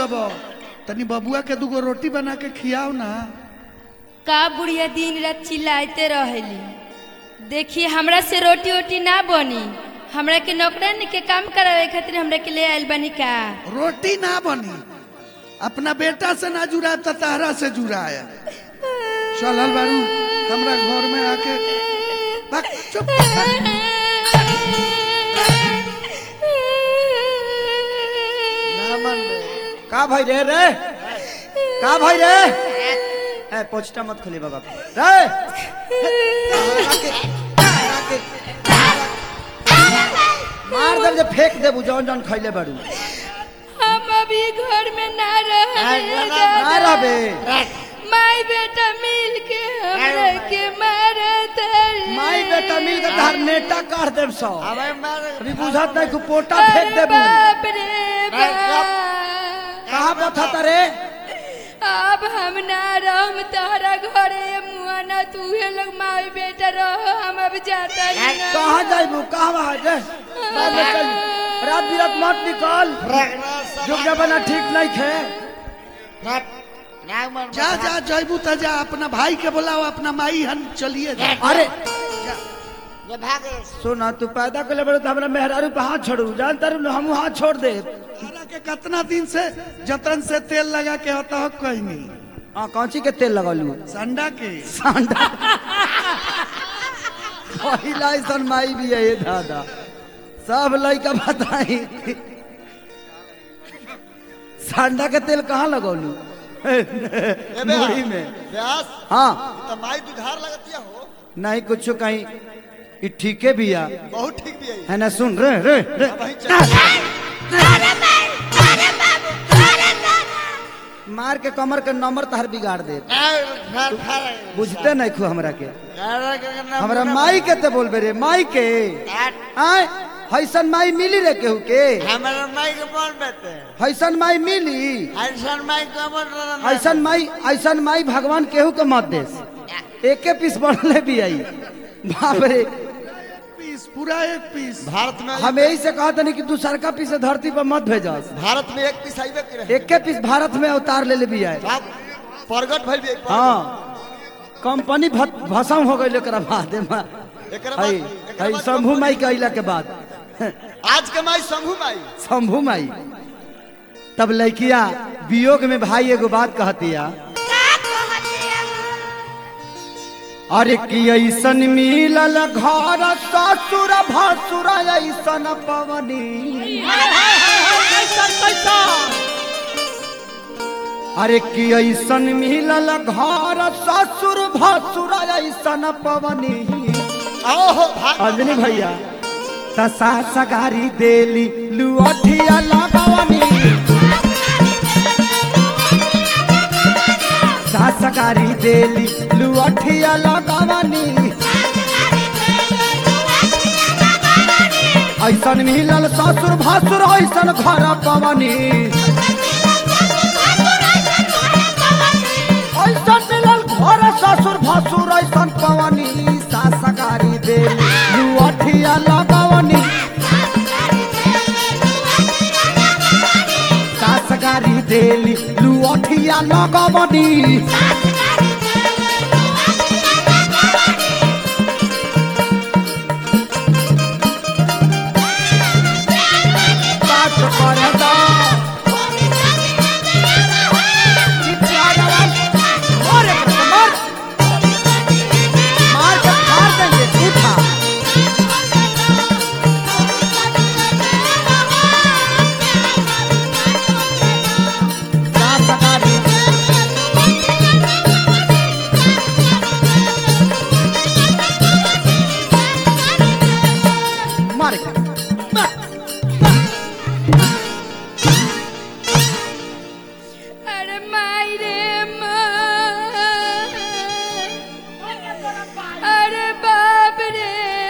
बोलब तनी बबुआ के दूगो रोटी बना के खियाओ ना का बुढ़िया दिन रात चिल्लाते रहेली देखिए हमरा से रोटी वोटी ना बनी हमरा के नौकरानी के काम करावे खातिर हमरा के ले आइल बनी का रोटी ना बनी अपना बेटा से ना जुड़ा तो तारा से जुड़ा है चलल बारू हमरा घर में आके भाग, चुप ना मन रे का भाई रे रे का भाई रे ए पोछटा मत खोली बाबा रे मार दे जे फेंक देबू जौन जौन खैले बाड़ू हम अभी घर में ना रहे ना रहबे माई बेटा मिल के हमरा के मारत हई। माई बेटा मिल के धार नेटा काट देब सौ अबे मार अभी बुझत नहीं को पोटा फेंक अरे देबू बाप रे बाप कहाँ बथा रे अब हम ना रहम तहरा घरे मुआ ना तू हे लोग माई बेटा रहो हम अब जाता ही ना कहाँ जाइबू कहाँ वहाँ रे बाद में चल रात बिरात मत निकल जो जमाना ठीक नहीं खे ना मन जा जा जैबू त जा अपना भाई के बोलाओ अपना माई हन चलिए जा। अरे ये भागे सुना तू पैदा कर ले बड़े तो हमरा मेहरारू पे हाथ छोड़ू जानता रू हम हाथ छोड़ दे तारा के कितना दिन से जतन से तेल लगा के होता हो कोई नहीं हाँ कौची के तेल लगलू संडा के सांडा पहिला ऐसन माई भी है ये दादा सब लड़का बताई सांडा के तेल कहाँ लगौलू मुड़ी में व्यास हाँ तो माई दुधार लगतिया हो नहीं कुछ कहीं ये ठीके भी आ बहुत ठीक भी है है ना सुन रे रे रे वही चल मार के कमर के नंबर तहर बिगाड़ दे फर फर बुझते नहीं खू हमरा के हमरा माई के ते बोलबे रे माई के आय हैसन माई मिली रे केहू के हमारा माई के बोल बेटे हैसन माई मिली ऐसा माई को बोल ऐसन माई ऐसन माई भगवान केहू के मत देस एके पीस बढ़ले भी आई बाप रे पीस पूरा एक पीस भारत में हम यही से कहते नहीं कि तू सरका पीस धरती पर मत भेजस भारत में एक पीस आइबे करे एके पीस भारत में अवतार ले ले भी आए बाप प्रगट भइल भी एक हाँ कंपनी भ- भसम हो गई एकरा बाद में एकरा हई बाद एकरा हई बाद शंभू माई के अइला के बाद आज के माई शंभू माई शंभू माई तब लड़किया वियोग में भाई एगो बात कहतिया अरे कि ऐसन मिलल घर ससुर भसुर ऐसन पवनी अरे कि ऐसन मिलल घर ससुर भसुर ऐसन पवनी ओहो भाग अंजनी भैया तसा सगारी देली लुअठिया लगवनी सा सगारी देली लुअठिया लगवनी ऐसन मिलल ससुर भसुर ऐसन घर पवनी ऐसन मिलल घर ससुर भसुर ऐसन पवनी सा सगारी देली लुअठिया लगवनी सा सगारी देली लुअठिया लगवनी बात करदा मार मार मार के मार देंगे उठा सा सगारी मार के अरे माई रे माँ अरे बाप रे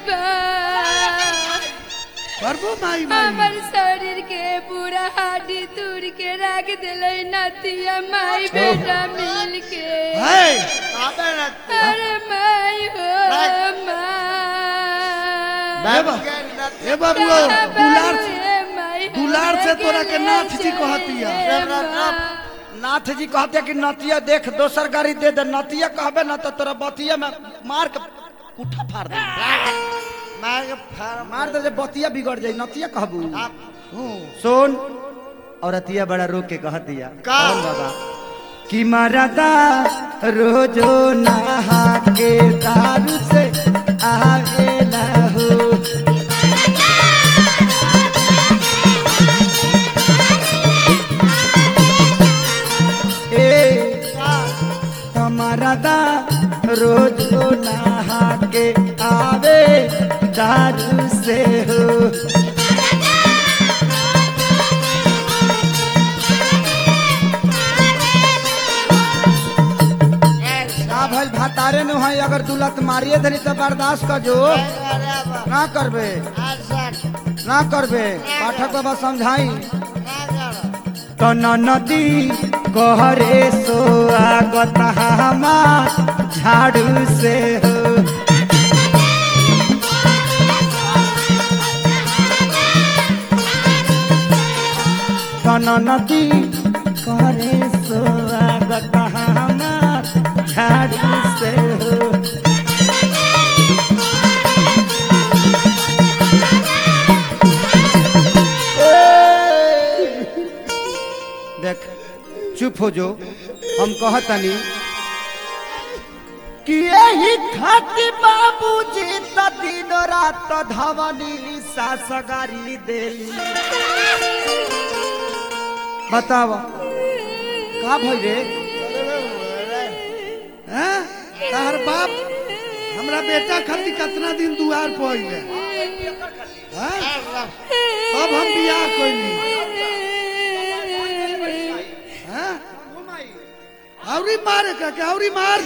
बाप करबो माई माई हमर शरीर के पूरा हड्डी तोड़ के रख दिले नतिया माई बेटा मिल के है आबे ना अरे माई हो माँ ए बा- ए बाबू दुलार से ए माई हो दुलार से तोरा के नाथ जी कहतिया नाथ जी कहते कि नतिया देख दोसर गाड़ी दे दे नतिया कहबे ना तो तोरा बतिया में मार के उठा फाड़ दे मार के फाड़ मार दे जे बतिया बिगड़ जाई नतिया कहबू हूँ सुन और अतिया बड़ा रो के कह दिया का? कौन बाबा कि मरदा रोजो नहा के दारू से आवेला हो ए हमारा दा रोजो नहा के आवे दारू से हो ना भल भातारे नु है अगर तू लत मारिए धरी तो बर्दाश्त कर जो ना करबे ना करबे पाठक बाबा समझाई तो नदी कहरे सोआगत हमा झाड़ू से हो तन नदी कहरे सोआगत हमा झाड़ू से हो देख चुप हो जो हम कहतनी कि यही खाती बाबूजी त दिन रात धवनी सासगारी देली बताव का भई रे हैं तार बाप हमरा बेटा खातिर कितना दिन दुआर पर अइले हैं अब हम बियाह कइली हैं औरी मारे का के औरी मार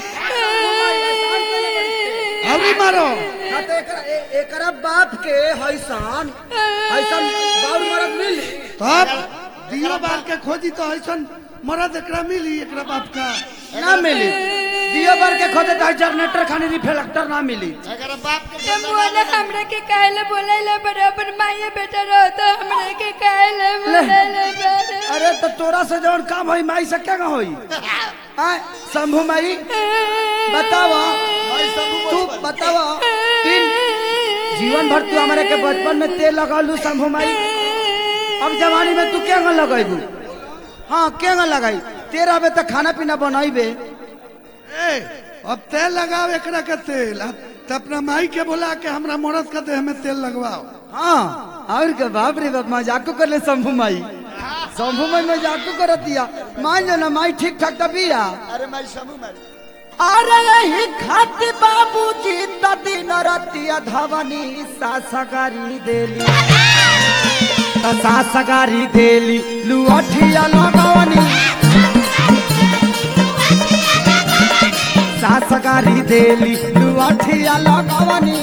औरी मारो ना तो एकरा ए- एकरा बाप के हैसान हैसान बाउर मरद मिली तब दियो बार के खोजी तो ऐसन मरद एकरा मिली एकरा बाप का ना मिली दियो बार के खोदे तो जनरेटर खानी रिफ्लेक्टर ना मिली अगर बाप के बोले हमरा के काहे बोले बराबर माये बेटा रहो तो हमरा के काहे बोले अरे तो तोरा से जौन काम होई माई से क्या होई आय शंभू माई बतावा भाई सब तू बतावा तीन जीवन भर तू हमारे के बचपन में तेल लगालू शंभू माई अब जवानी में तू क्या लगाईबू हाँ क्या लगाई तेरा बे तो खाना पीना बनाईबे ए अब तेल लगाओ एकरा के तेल अब तो अपना माई के बोला के हमरा मरद के देह में तेल लगवाओ हाँ और के बाप रे बाप मजाक कर ले शंभू माई शंभू माई मजाक कर दिया मान जो ना माई ठीक ठाक तबिया अरे मैं समूह में अरे यही खाती बाबूजी त दिन रतिया धवनी सासगारी देली त सासगारी देली लुअठिया लगवनी सासगारी देली लुअठिया लगवनी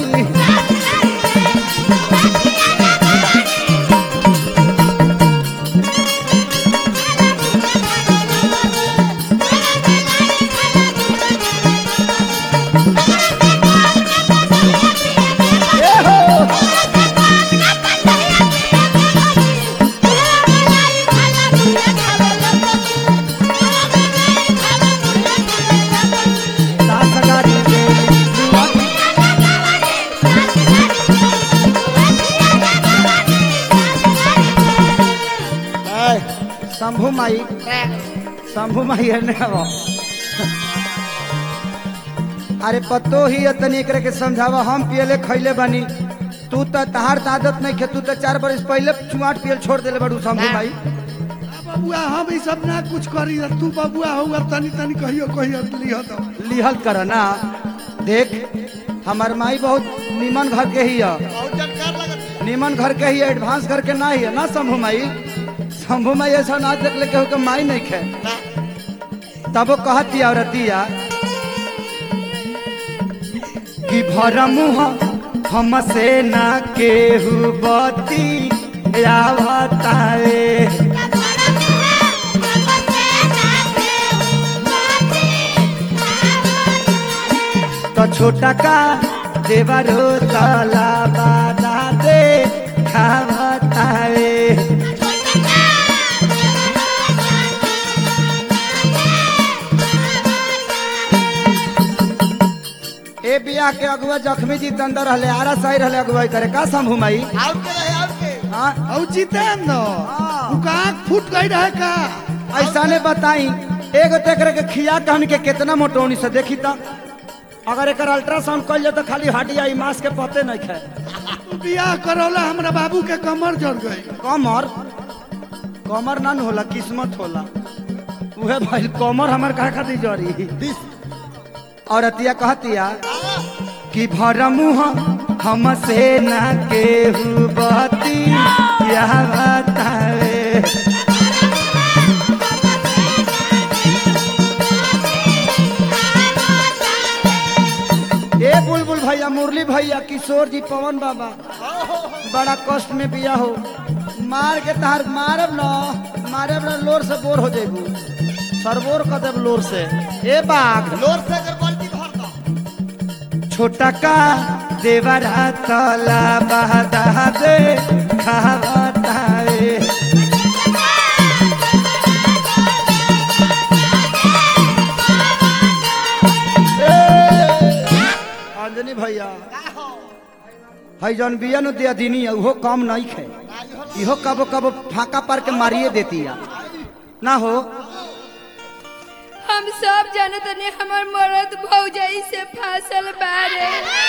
सासगारी देली लुअठिया शंभू माई शंभू माई है ने अब अरे पतो ही है तनी एकरे के समझावा हम पियले खैले बानी तू तो तहार त आदत नहीं खे तू तो चार बरस पहले चुआट पियल छोड़ देले बड़ू शंभू माई बबुआ हम ई सब ना कुछ करी तू बबुआ हुआ तनी तनी कहियो कहियो लिह दो लिहल कर ना देख हमार माई बहुत निमन घर के ही है बहुत जानकार लगत है निमन घर के ही है एडवांस घर के ना ही है ना शंभू माई शंभू माई ऐसा ना देख ले के माई नहीं खे तब वो कहती औरतिया कि भर मुँह हमसे ना केहू बती आवताए तो छोटा का देवरो तला बाला दे खावताए ए बियाह के अगुआ जख्मी जी अंदर रहले आरा सही रहले अगुवाई करे का शंभू माई आउट के रहे आउट के हाँ और जितेंद्र हाँ। उका आँख फूट गई रहे का ऐसा ने बताई एगो तेकरे के खिया कहन के कितना मोटोनी से देखी त अगर एकर अल्ट्रासाउंड कइल जाए तो खाली हड्डी आई मांस के पते नहीं खाए बियाह करौला हमरा बाबू के कमर जड़ गई कमर कमर ना न होला किस्मत होला उहे भाई कमर हमर कहा खातिर जरी और अतिया कहतिया कि भर मुँह हमसे न केहू बती यह बतावे ए बुलबुल भैया मुरली भैया किशोर जी पवन बाबा बड़ा कष्ट में बिया हो मार के तहार मारब न मारब न लोर से बोर हो जेबू सरबोर कर देब लोर से ए बाघ लोर से अगर बाल्टी भर दो छोटा का देवरा तला बहदा दे खावतावे ए, अंजनी भैया हई जौन बिया नु दिया दिनी है, उहो कम नहीं खे इहो कबो कबो फाका पर के मारिए देती है ना हो हम सब जानत ने हमर मरद भौजाई से फासल बारे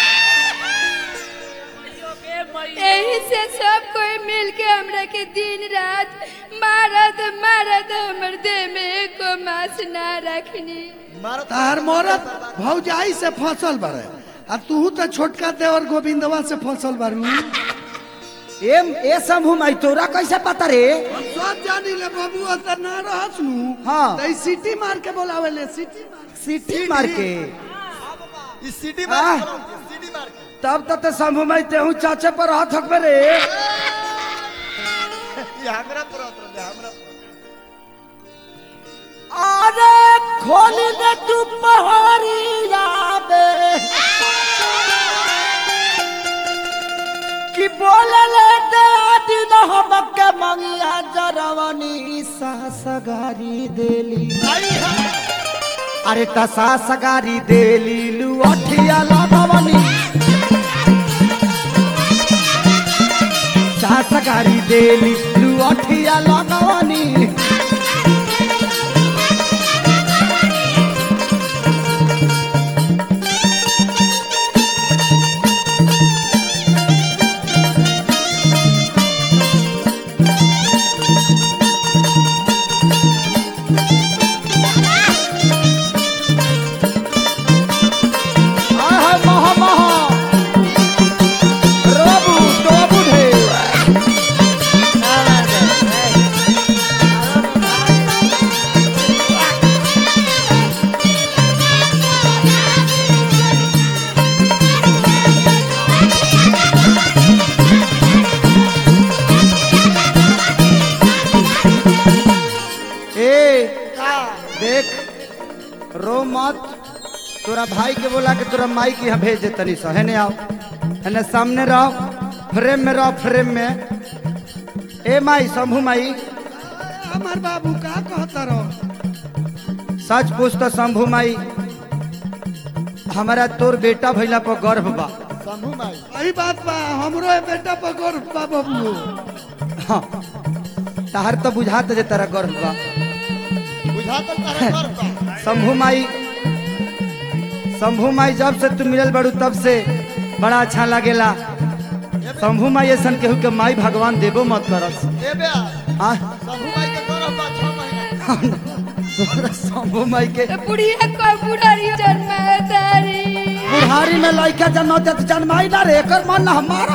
यही से सब कोई मिल के हमरा के दिन रात मारद मारद हमर देह में एको मास ना रखनी मारो तार मरत भौजाई से फसल बारे आ तू तो छोटका देवर गोविंदवा से फसल बारू ए ए शंभू माई तोरा कैसे पता रे हम सब जानी ले बाबू त ना रहस नु हाँ। त ई सीटी मार के बोलावे ले सीटी मार सीटी मार के इस सीटी आह। मार के सीटी मार के तब तक तो शंभू माई तेहू चाचे पर हाथ हकबे रे ये हमरा पर उतर दे हमरा पर। अरे खोल दे तू पहाड़िया बे कि बोलले दे दिन हमके मंगिया जरवनी सासगारी देली आई है अरे त सासगारी देली लुअठिया लगवनी सासगारी देली लुअठिया लगवनी आय हाय महा महा रोबू टोबू ढे ए का देख रो मत तोरा भाई के बोला के तोरा माई के यहाँ भेज दे तनी सो हेने आओ हेने सामने रहो फ्रेम में रहो फ्रेम में ए माई शंभू माई हमार बाबू का कहता रहो सच पूछ तो शंभू माई हमारा तोर बेटा भैला पर गर्व बा शंभू माई सही बात बा हमरो ए बेटा पर गर्व बा बाबू हाँ तहार तो बुझात जे तेरा गर्व बा बुझा तो तारे कर पा शंभू माई शंभू माई जब से तू मिलल बड़ू तब से बड़ा अच्छा लगेला शंभू माई ऐसा केहू के माई भगवान देबो मत करस ए बे हाँ शंभू माई के गौरव बा 6 महीना तोरा शंभू माई के तो बुढ़िया को बुढ़ारी जन्मा तारी बुढ़ारी में लड़का जन्म होते तो जन्माई ना रे एकर मन ना हमारा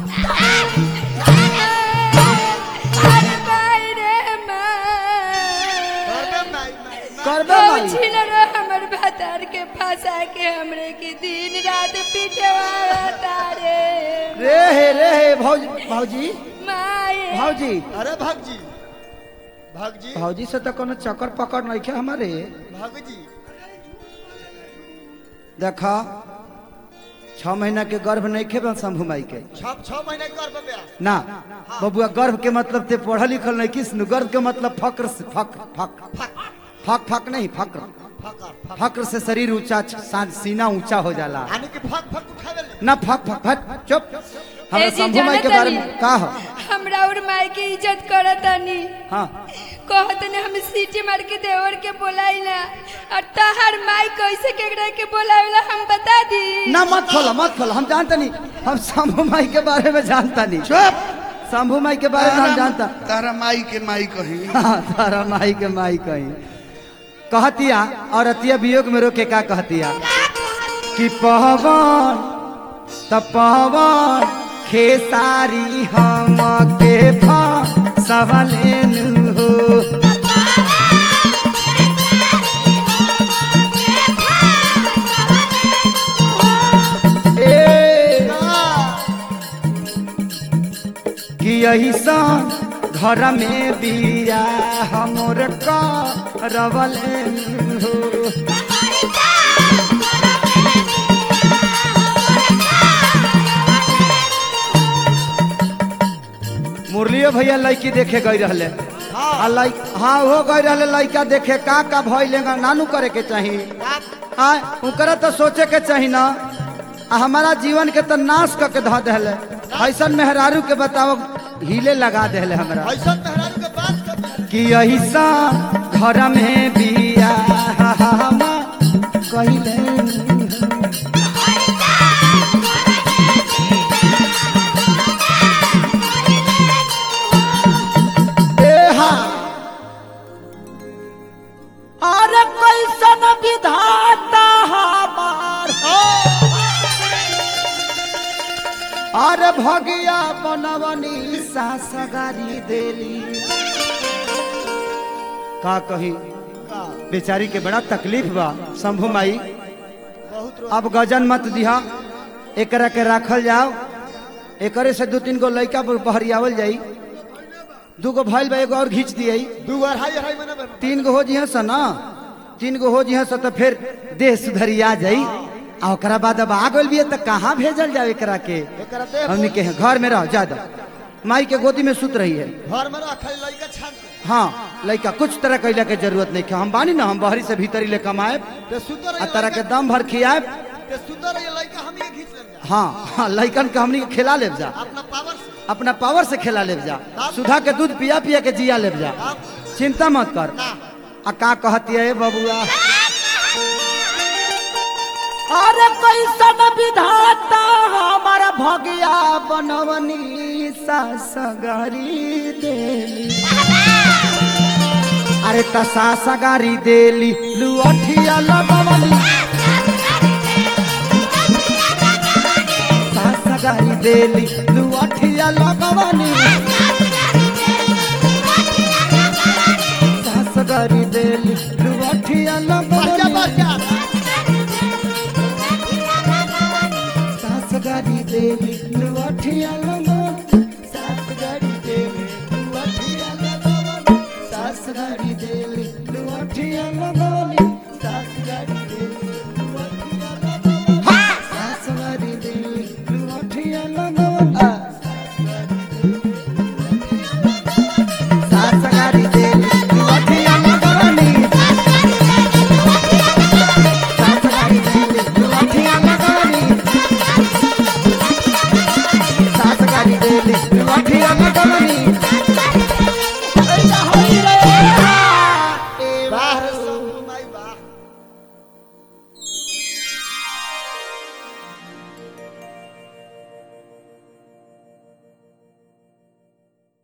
अरे भाई रे माँ करबे माई माई माई। करबे माई छीन रो हमर भतार के फंसा के हमरे के दिन रात पीछे तारे रे हे रे हे भौजी भौजी माए भौजी अरे भगजी भगजी भौजी से तो कोनो चक्कर पकड़ नहीं खे हमारे भगजी देखा छह महीना के गर्भ नहीं खे शंभू माई के छह छह महीने कर बे ना बबुआ गर्भ के मतलब ते पढ़ल लिखल नहीं किस गर्भ के मतलब फक्र से फक फक फक फक नहीं फक्र फकर फक्र से शरीर ऊंचा सा- सीना ऊंचा हो जाला यानी कि फक फक उठावे ले ना फक फक फक चुप हमरा ए जी, शंभू माई के जानत बारे में हनी? का हो हमरा और माई के इज्जत करतानी हाँ कहतने हम सीटी मार के देवर के बोलाइला और तहर माई कैसे केकरा के बोलावेला हम बता दी ना मत खोलो मत खोलो हम जानता नहीं हम शंभू माई के बारे में जानता नहीं चुप शंभू माई के बारे में हम जानता तारा माई के माई कही हाँ, तारा माई के माई कहीं कहतिया और अतिया वियोग में रोके का कहतिया कि पवन त पवन खेसारी हम के फसवलेन हो ए कि ऐसा घर में बिया हमर करवल हो मुरलियो भैया लड़की देखे गई रहले हाँ लाइक हाँ वो गई रहले लड़का देखे का का भइले नानू करे के चाही हाँ उनकरा तो सोचे के चाही ना आ हमारा जीवन के तो नाश करके धऽ देले ऐसन मेहरारू के बताओ हिले लगा देले हमरा ऐसा मेहरारू के बात कर कि ऐसा घर में बिया कहिले अरे कैसन विधाता हमार अरे भगिया बनवनी सासगारी देली का कही बेचारी के बड़ा तकलीफ बा शंभू माई बहुत रो अब गजन मत दिहा एकरा के राखल जाओ एकरे से दू तीन गो लड़का बहरियावल जाई दू गो भइल बा एगो और घींच दियई दू अढ़ाई अढ़ाई महीना में तीन गो हो जिहा स ना तीन गो हो जिहा स तो फिर देह सुधरिया जाई आ ओकरा बाद अब आ गइल बिया त कहाँ भेजल जाओ एकरा के एकरा देह हमनी के घर में रहो ज्यादा माई के गोदी में सुत रही है घर में रख लड़का छान के हाँ लड़का कुछ तरह कैला के जरूरत नहीं है हम बानी ना हम बाहरी से भीतरी ले कमाए ते सुतर आ तरह के दम भर खियाए ते सुतर ये लड़का हम ये खींच लेंगे हाँ हाँ लड़कन के हमनी के खिला लेब जा अपना पावर से अपना पावर से खिला लेब जा सुधा के दूध पिया पिया के जिया लेब जा आप चिंता मत कर ना आ का कहती है बबुआ अरे कैसन विधाता हमारा भगिया बनवनी सासगारी देली अरे त सासगारी देली लुअठिया लगवनी सासगारी देली लुअठिया लगवनी सासगारी देली लुअठिया बढ़िया लगवनी बढ़िया सासगारी देली लुअठिया लगवनी